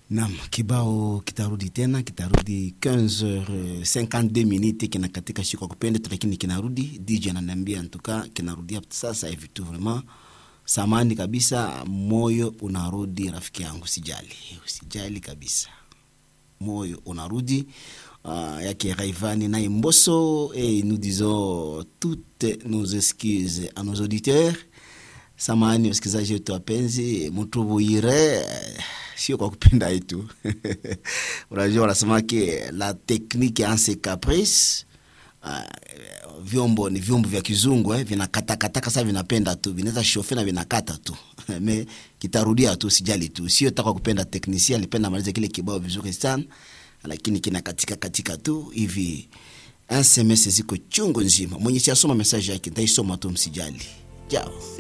Naam, kibao kitarudi tena, kitarudi 15h52 minutes, kina katika siku ya kupenda, lakini kinarudi. DJ ananiambia ntuka kinarudia sasa hivi tu, vraiment samani kabisa, moyo unarudi rafiki yangu, sijali, usijali kabisa, moyo unarudi. Uh, yake Raivani na Mbosso et nous disons toutes nos excuses à nos auditeurs. Samahani wasikilizaji wetu wapenzi, mutubuire sio kwa kupenda yetu unajua wanasemake la technique en ses caprices. Uh, vyombo ni vyombo vya kizungu eh, vinakatakata sasa, vinapenda tu, vinaweza shofe na vinakata tu me kitarudia tu, sijali tu, sio taka kupenda. Teknisia alipenda maliza kile kibao vizuri sana, lakini kinakatika katika tu hivi. SMS ziko chungu nzima, mwenye siasoma message yake ntaisoma tu, msijali jao.